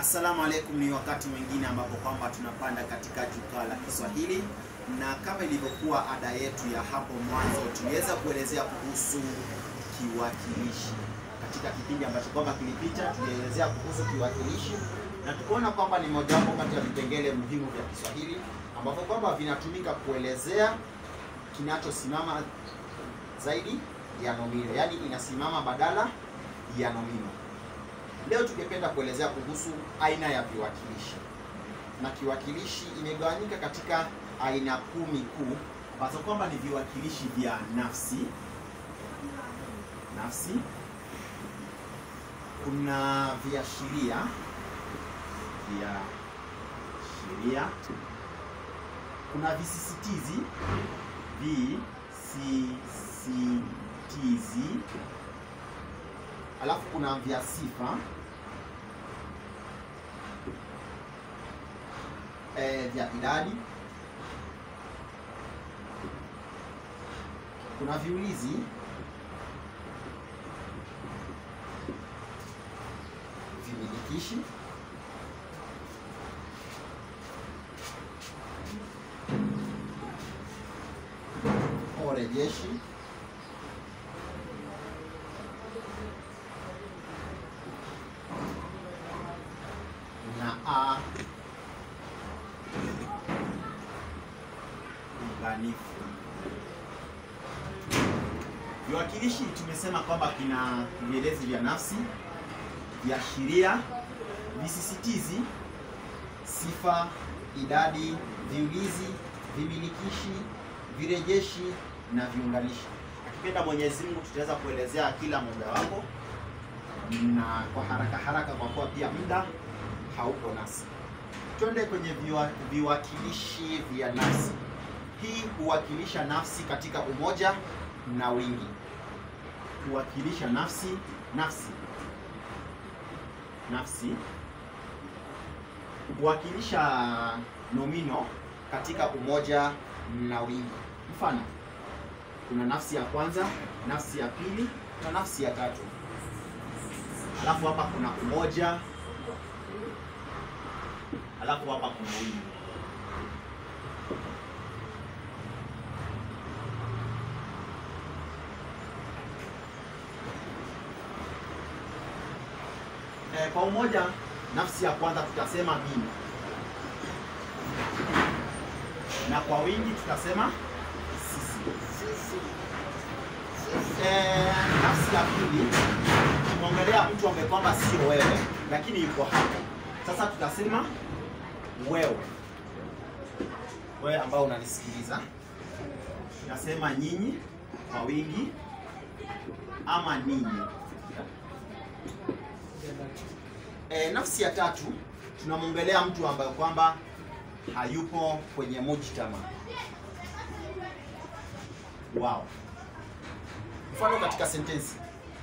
Assalamu alaikum, ni wakati mwingine ambapo kwamba tunapanda katika jukwaa la Kiswahili, na kama ilivyokuwa ada yetu ya hapo mwanzo, tuliweza kuelezea kuhusu kiwakilishi katika kipindi ambacho kwamba kilipita. Tulielezea kuhusu kiwakilishi na tukaona kwamba ni mojawapo kati ya vipengele muhimu vya Kiswahili ambapo kwamba vinatumika kuelezea kinachosimama zaidi ya nomino, yaani inasimama badala ya nomino. Leo tungependa kuelezea kuhusu aina ya viwakilishi, na kiwakilishi imegawanyika katika aina kumi kuu ambazo kwamba ni viwakilishi vya nafsi. Nafsi, kuna viashiria vya sheria, kuna visisitizi visisitizi, alafu kuna vya sifa e, vya idadi, kuna viulizi, vimilikishi, orejeshi, na a unganifu. Viwakilishi tumesema kwamba kina vielezi vya nafsi, viashiria, visisitizi, sifa, idadi, viulizi, vimilikishi, virejeshi na viunganishi. Akipenda Mwenyezi Mungu tutaweza kuelezea kila mojawapo na kwa haraka haraka, kwa kuwa pia muda haupo nasi. Twende kwenye viwa, viwakilishi vya nafsi. Hii huwakilisha nafsi katika umoja na wingi. Huwakilisha nafsi nafsi nafsi, huwakilisha nomino katika umoja na wingi. Mfano, kuna nafsi ya kwanza, nafsi ya pili na nafsi ya tatu. Alafu hapa kuna umoja, alafu hapa kuna wingi. E, kwa umoja, nafsi ya kwanza tutasema mimi, na kwa wingi tutasema sisi. E, nafsi ya pili tumeongelea mtu ambaye kwamba sio wewe, lakini yuko hapa. Sasa tutasema wewe, wewe ambao unanisikiliza. Tunasema nyinyi kwa wingi ama ninyi. E, nafsi ya tatu tunamwongelea mtu ambaye kwamba hayupo kwenye mujtama wao. Mfano katika sentensi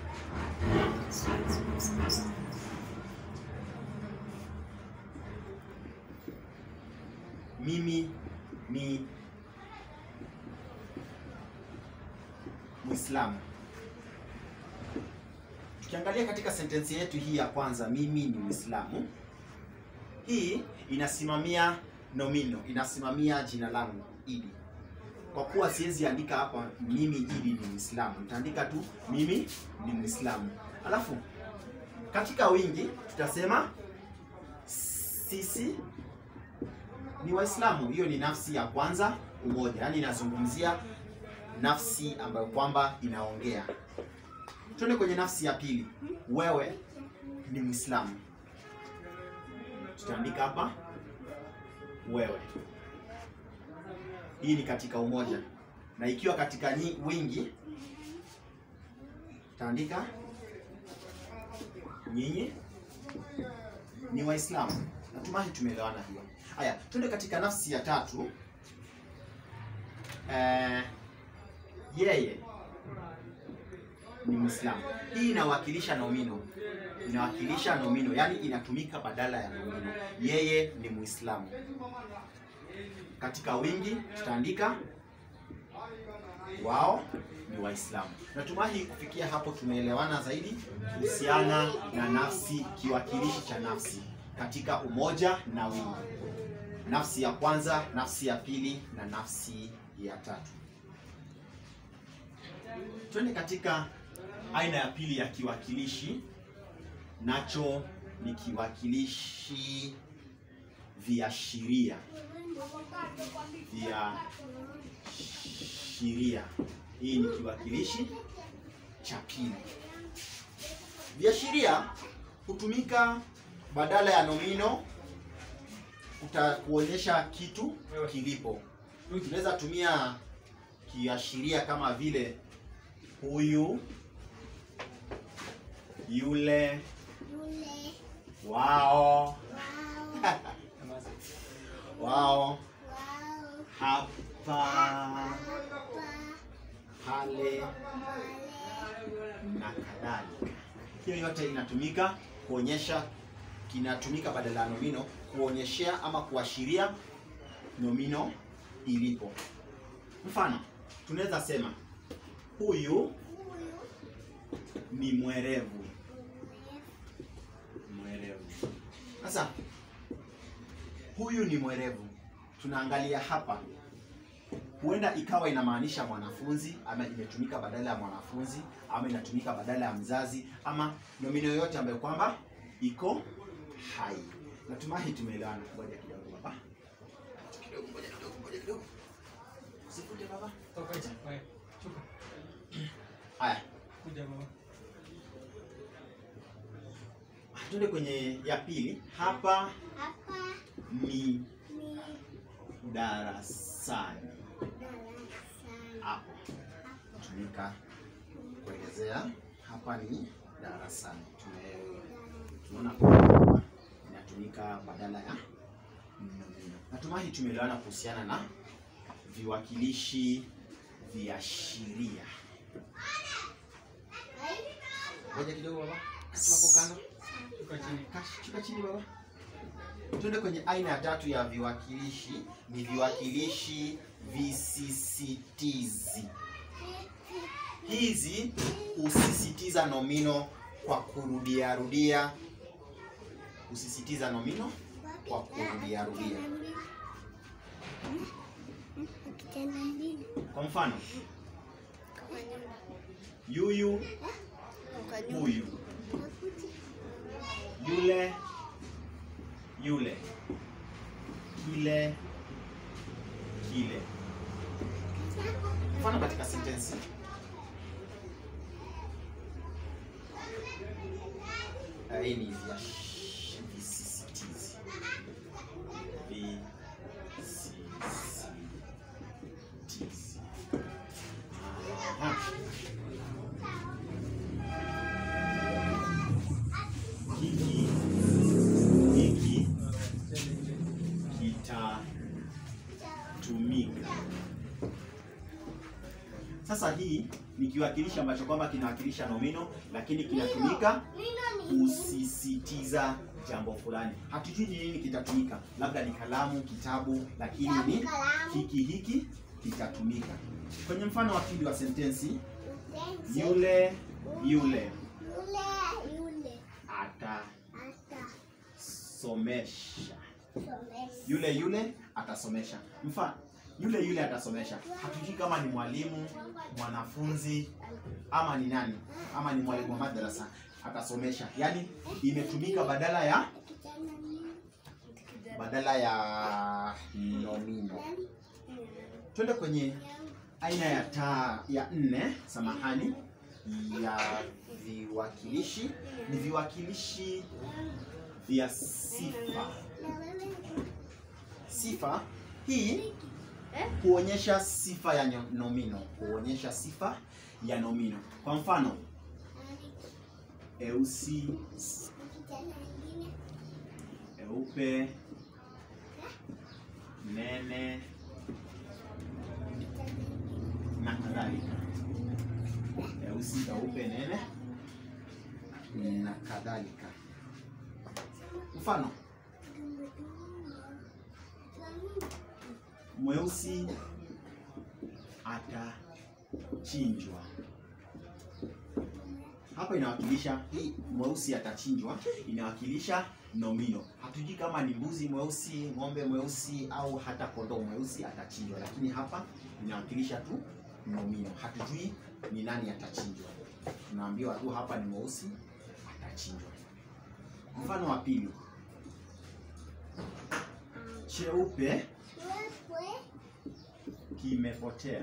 mimi ni Muislamu. Tukiangalia katika sentensi yetu hii ya kwanza, mimi ni Muislamu, hii inasimamia nomino, inasimamia jina langu Idi. Kwa kuwa siwezi andika hapa mimi Idi ni Muislamu, nitaandika tu mimi ni Muislamu. Alafu katika wingi tutasema sisi ni Waislamu. Hiyo ni nafsi ya kwanza, umoja, yaani inazungumzia nafsi ambayo kwamba inaongea. Tuende kwenye nafsi ya pili, wewe ni Muislamu, tutaandika hapa wewe. Hii ni katika umoja, na ikiwa katika nyi, wingi tutaandika nyinyi ni Waislamu. Natumai tumeelewana hiyo. Haya, tuende katika nafsi ya tatu. Eh, yeye ni Muislamu. Hii inawakilisha nomino, inawakilisha nomino, yaani inatumika badala ya nomino. Yeye ni Muislamu. Katika wingi tutaandika wao ni Waislamu. Natumai kufikia hapo tumeelewana zaidi kuhusiana na nafsi, kiwakilishi cha nafsi. katika umoja na wingi. Nafsi ya kwanza, nafsi ya pili na nafsi ya tatu. Twende katika aina ya pili ya kiwakilishi, nacho ni kiwakilishi viashiria. Viashiria, hii ni kiwakilishi cha pili. Viashiria hutumika badala ya nomino kuta kuonyesha kitu kilipo. Tunaweza tumia kiashiria kama vile huyu, yule, wao, wao, hapa, pale na kadhalika. Hiyo yote inatumika kuonyesha, kinatumika badala ya nomino kuonyeshea ama kuashiria nomino ilipo. Mfano, tunaweza sema huyu ni mwerevu. Mwerevu. Sasa huyu ni mwerevu, tunaangalia hapa, huenda ikawa inamaanisha mwanafunzi ama imetumika badala ya mwanafunzi ama inatumika badala ya mzazi ama nomino yoyote ambayo kwamba iko hai. Natumai tumeelewana. Ngoja kidogo baba, kidogo, ngoja kidogo, ngoja kidogo, usifute baba. Toka nje. Wewe, shuka. Haya, Kuja baba. tuende kwenye ya pili. Hapa ni darasani. Hapo tumika kuelezea hapa ni darasani. Tume- Tumeona kwamba inatumika badala ya nomino. Natumai tumeelewana kuhusiana na viwakilishi viashiria. Ngoja kidogo baba, kati hapo kando. Shuka chini. Kash- Shuka chini baba. Tuende kwenye aina ya tatu ya viwakilishi, ni viwakilishi visisitizi. Hizi husisitiza nomino kwa kurudia rudia, husisitiza nomino kwa kurudia rudia. Kwa mfano, yuyu, huyu, yule, yule, kile, kile. Mfano katika sentensi Ah, hii ni viash- visisitizi. Visisitizi. Aha. Hiki hiki kitatumika. Sasa hii ni kiwakilishi ambacho kwamba kinawakilisha nomino lakini kinatumika kusisitiza jambo fulani. Hatujui ni nini kitatumika, labda ni kalamu, kitabu, lakini ni hiki hiki kitatumika. Kwenye mfano wa pili wa sentensi, yule yule atasomesha. Yule yule atasomesha. Mfano, yule yule atasomesha. Hatujui kama ni mwalimu, mwanafunzi ama ni nani, ama ni mwalimu wa madrasa atasomesha. Yaani imetumika badala ya badala ya nomino. Twende kwenye aina ya ta ya nne, samahani, ya viwakilishi. Ni viwakilishi vya sifa. Sifa hii huonyesha sifa ya nyo- nomino, huonyesha sifa ya nomino. Kwa mfano, eusi, eupe, nene na kadhalika. Eusi, eupe, nene na kadhalika. Mfano, mweusi atachinjwa. hapa inawakilisha hii mweusi atachinjwa, inawakilisha nomino. Hatujui kama ni mbuzi mweusi, ng'ombe mweusi au hata kondoo mweusi atachinjwa, lakini hapa inawakilisha tu nomino. Hatujui ni nani atachinjwa, tunaambiwa tu hapa ni mweusi atachinjwa. Mfano wa pili, cheupe kimepotea.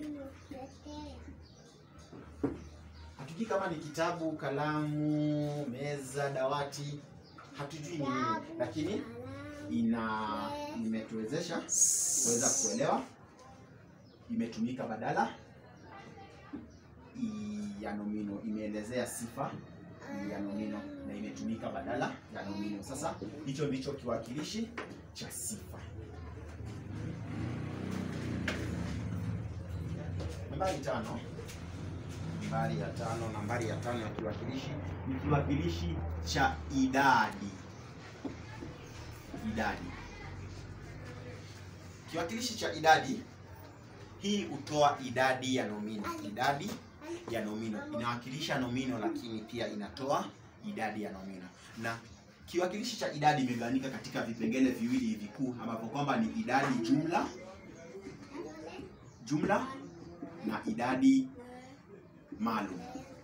Hatujui kama ni kitabu, kalamu, meza, dawati, hatujui ni nini, lakini ina imetuwezesha kuweza kuelewa, imetumika badala i- ya nomino, imeelezea sifa ya nomino na imetumika badala ya nomino. Sasa hicho ndicho kiwakilishi cha sifa. Nambari tano, nambari ya tano, nambari ya tano ya kiwakilishi ni kiwakilishi cha idadi. Idadi, kiwakilishi cha idadi hii hutoa idadi ya nomino. Idadi ya nomino inawakilisha nomino, lakini pia inatoa idadi ya nomino. Na kiwakilishi cha idadi imegawanyika katika vipengele viwili vikuu ambavyo kwamba ni idadi jumla jumla na idadi maalum.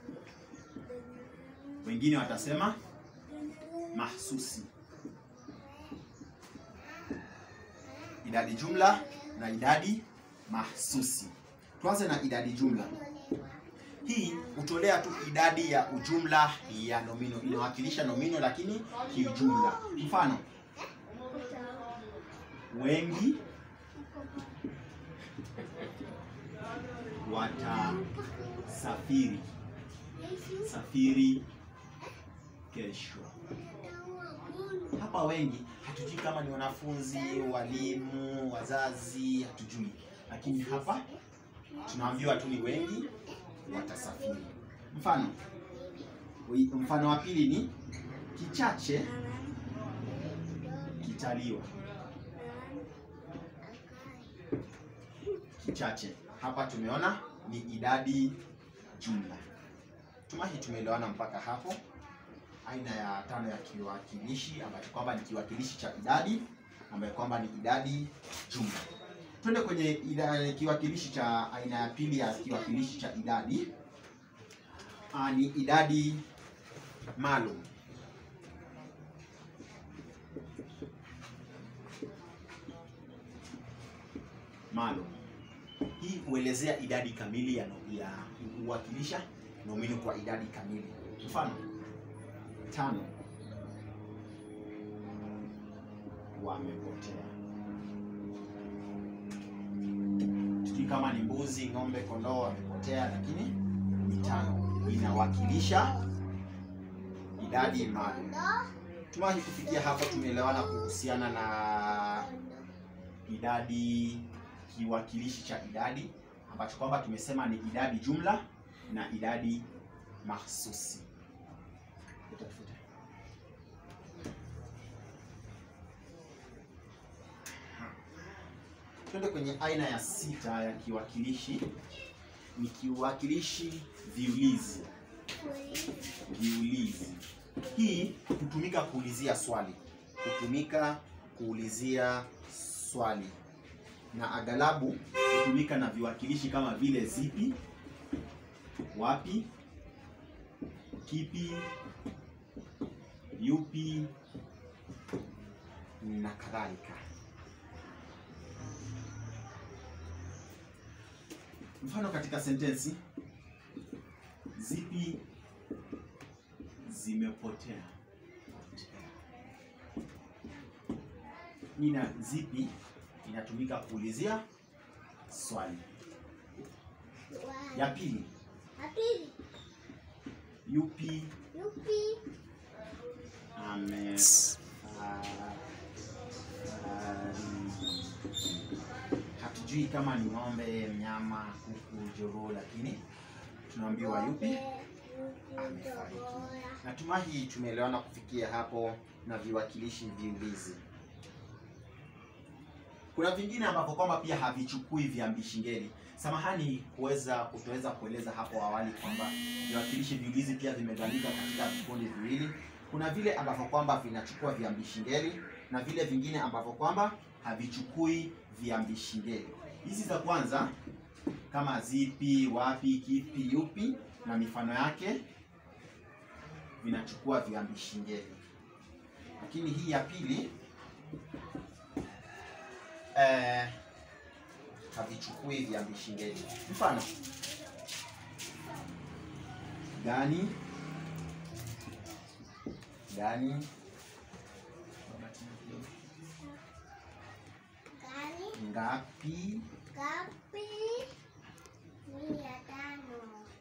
Wengine watasema mahsusi. Idadi jumla na idadi mahsusi. Tuanze na idadi jumla. Hii hutolea tu idadi ya ujumla ya nomino, inawakilisha nomino lakini kiujumla. Mfano, wengi watasafiri safiri kesho. Hapa wengi hatujui kama ni wanafunzi, walimu, wazazi, hatujui, lakini hapa tunaambiwa tu ni wengi watasafiri. Mfano, wi- mfano wa pili ni kichache kitaliwa. Kichache hapa tumeona ni idadi jumla. Tumahi tumeelewana mpaka hapo. Aina ya tano ya kiwakilishi ambayo kwamba ni kiwakilishi cha idadi ambayo kwamba ni idadi jumla. Twende kwenye ida, kiwakilishi cha aina ya pili ya kiwakilishi cha idadi. Aa, ni idadi maalum. Maalum hii huelezea idadi kamili ya, no- ya huwakilisha nomino kwa idadi kamili. Mfano, tano wamepotea. Sijui kama ni mbuzi, ng'ombe, kondoo wamepotea, lakini ni tano, inawakilisha idadi maalum. Tumahi kufikia hapo, tumeelewana kuhusiana na idadi kiwakilishi cha idadi ambacho kwamba tumesema ni idadi jumla na idadi mahsusi. Futa, futa. Twende kwenye aina ya sita ya kiwakilishi, ni kiwakilishi viulizi. Viulizi hii hutumika kuulizia swali, hutumika kuulizia swali na aghalabu hutumika na viwakilishi kama vile zipi, wapi, kipi, yupi na kadhalika. Mfano katika sentensi, zipi zimepotea. Ina zipi inatumika kuulizia swali. Ya pili, yupi ame hatujui kama ni ng'ombe, mnyama, kuku, jogoo, lakini tunaambiwa yupi amefariki. Natumai tumeelewana kufikia hapo na viwakilishi viulizi. Kuna vingine ambavyo kwamba pia havichukui viambishi ngeli. Samahani kuweza kutoweza kueleza hapo awali kwamba viwakilishi viulizi pia vimegawanyika katika vikundi viwili. Kuna vile ambavyo kwamba vinachukua viambishi ngeli na vile vingine ambavyo kwamba havichukui viambishi ngeli. Hizi za kwanza kama zipi, wapi, kipi, yupi na mifano yake vinachukua viambishi ngeli, lakini hii ya pili eh, havichukui viambishi ngeli. Mfano gani, gani, Gani ngapi, ngapi? Mia tano.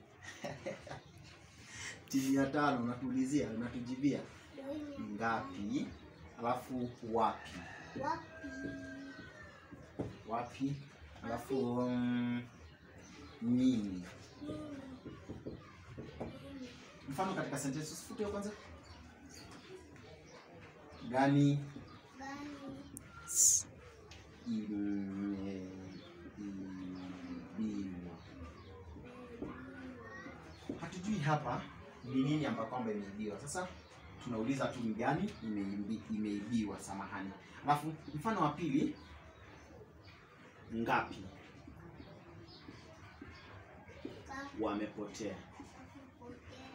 timu ya tano, unatuulizia unatujibia Doi mia ngapi, alafu wapi, Wapi? wapi, alafu mm, nini. Nini? Mfano katika sentensi, usifute hiyo kwanza. Gani Gani? imeibiwa. Hatujui hapa ni nini ambapo kwamba imeibiwa. Sasa tunauliza tu ni gani imeibi- imeibiwa, samahani. Alafu mfano wa pili, ngapi Ngapi? wamepotea. Potea.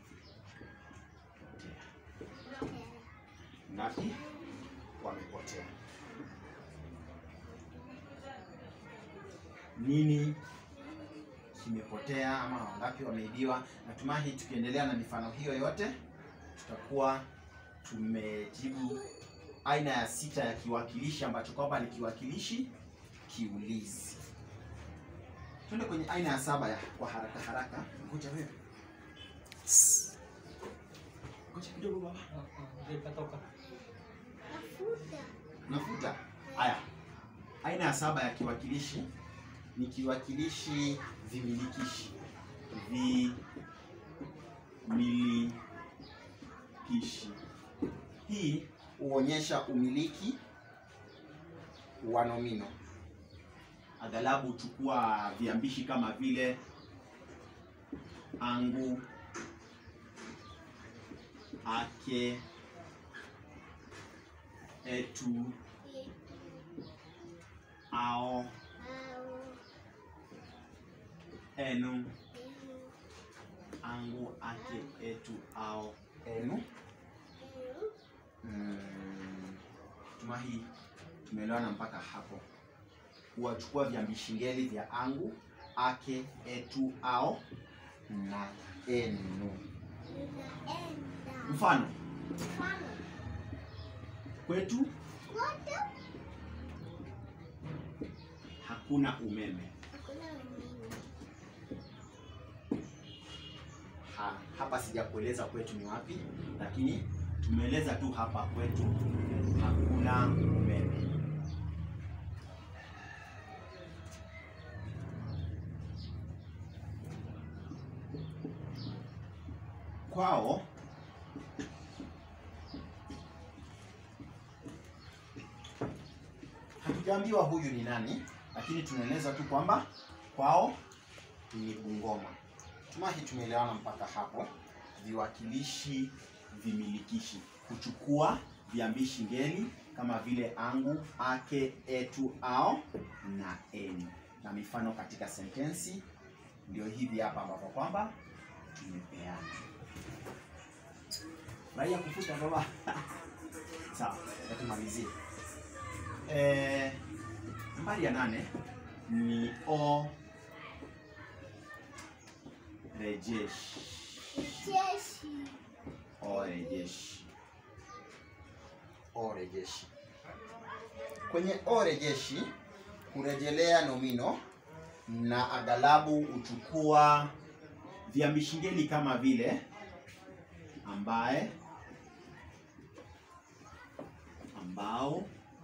Potea. Potea. Ngapi wamepotea. Nini kimepotea ama wangapi wameibiwa. Natumai tukiendelea na mifano hiyo yote tutakuwa tumejibu aina ya sita ya kiwakilishi ambacho kwamba ni kiwakilishi kiulizi. Twende kwenye aina ya saba ya kwa haraka haraka. Ngoja wewe. Ngoja kidogo baba. Ndio ikatoka. Mafuta. Nafuta. Haya, aina ya saba ya kiwakilishi ni kiwakilishi vimilikishi. Vimilikishi. Hii huonyesha umiliki wa nomino. Aghalabu huchukua viambishi kama vile angu, ake, etu, ao, Au. enu, Enu. angu, ake, etu, ao, enu. Enu. Mm, tuma hii tumeelewana mpaka hapo. Huwachukua viambishi ngeli vya angu, ake, etu, ao na enu. Unaenda. Mfano, Mfano. kwetu Kwetu hakuna umeme. hakuna umeme. Ha, hapa sijakueleza kwetu ni wapi, lakini tumeeleza tu hapa kwetu hakuna umeme. Kwao hatujaambiwa huyu ni nani, lakini tunaeleza tu kwamba kwao ni Bungoma. Tumahi tumeelewana mpaka hapo. Viwakilishi vimilikishi kuchukua viambishi ngeli kama vile angu, ake, etu, ao na eni, na mifano katika sentensi ndio hivi hapa ambapo kwamba tumepeana. Raia kufuta baba. Sawa, na tumalizie. Eh, nambari ya nane ni o rejeshi. Jeshi. Orejeshi. Orejeshi. Kwenye orejeshi kurejelea nomino na aghalabu huchukua viambishi ngeli kama vile ambaye, ambao,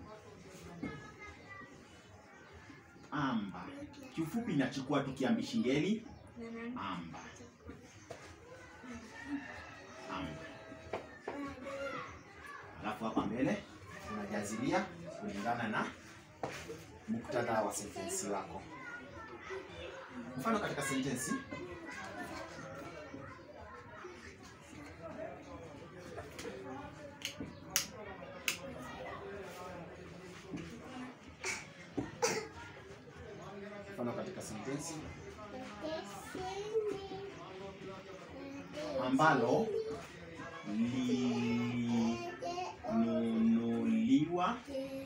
amba. Kiufupi inachukua tu kiambishi ngeli amba, amba. Alafu hapa mbele unajazilia kulingana na muktadha wa sentensi wako. Mfano katika sentensi mfano katika sentensi ambalo linunuliwa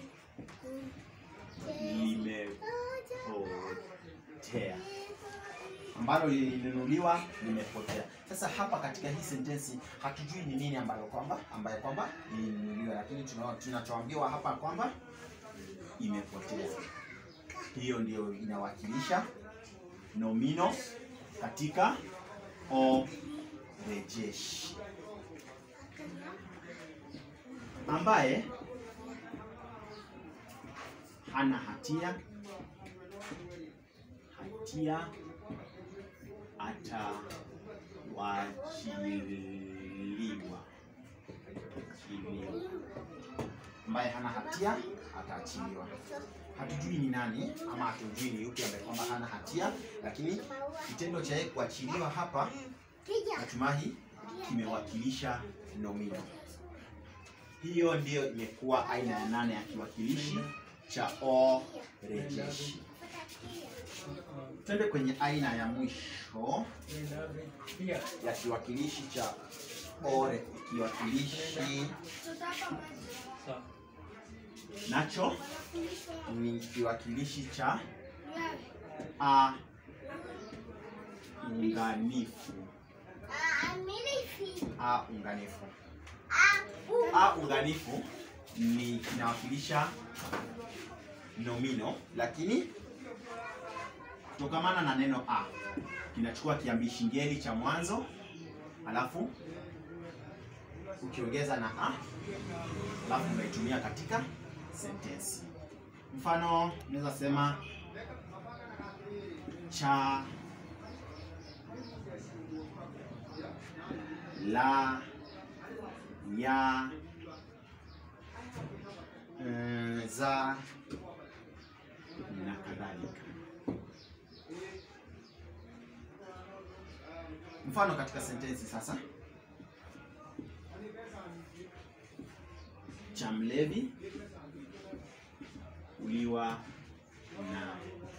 limepotea, ambalo lilinunuliwa limepotea. Sasa hapa katika hii sentensi hatujui ni nini ambalo kwamba ambaye kwamba lilinunuliwa, lakini tuna- tunachoambiwa hapa kwamba imepotea. Hiyo ndio inawakilisha nomino katika orejeshi, ambaye hana hatia hatia atawachiliwa Chiliwa. ambaye hana hatia ataachiliwa. Hatujui ni nani ama hatujui ni yupi ambaye kwamba hana hatia, lakini kitendo cha yeye kuachiliwa hapa natumai kimewakilisha nomino. Hiyo ndiyo imekuwa aina ya nane ya kiwakilishi cha o rejeshi. Twende kwenye aina ya mwisho Pia ya kiwakilishi cha o re- kiwakilishi sawa. nacho ni kiwakilishi cha a unganifu. A unganifu. A unganifu ni kinawakilisha nomino, lakini kutokamana na neno a kinachukua kiambishi ngeli cha mwanzo, alafu ukiongeza na a, alafu unaitumia katika sentensi. Mfano, unaweza sema cha la ya mm, za na kadhalika. Mfano katika sentensi sasa, cha mlevi uliwa na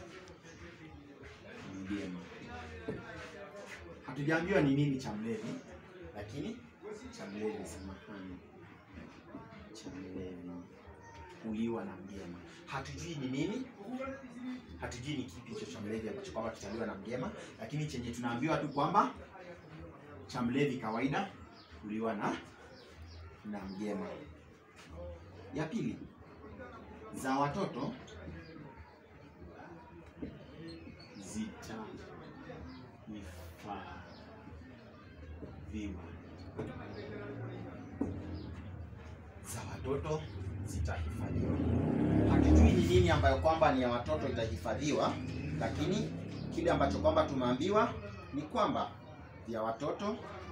mgema. Hatujaambiwa ni nini cha mlevi, lakini cha mlevi, samahani, cha mlevi uliwa na mgema. Hatujui ni nini, hatujui ni kipi hicho cha mlevi ambacho kwamba kitaliwa na mgema, lakini chenye tunaambiwa tu kwamba cha mlevi kawaida uliwa na na mgema. Ya pili, za watoto zitahifadhiwa. Za watoto zitahifadhiwa. Hatujui ni nini ambayo kwamba ni ya watoto itahifadhiwa, lakini kile ambacho kwamba tumeambiwa ni kwamba vya watoto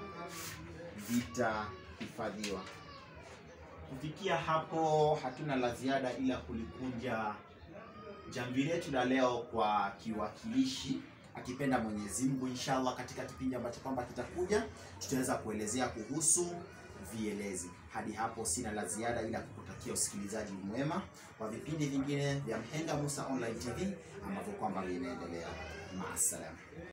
vitahifadhiwa. Kufikia hapo hatuna la ziada ila kulikunja jamvi letu la leo kwa kiwakilishi, akipenda Mwenyezi Mungu, inshallah katika kipindi ambacho kwamba kitakuja tutaweza kuelezea kuhusu vielezi. Hadi hapo sina la ziada ila kukutakia usikilizaji mwema wa vipindi vingine vya Mhenga Musa Online TV ambavyo kwamba vinaendelea. Maasalam.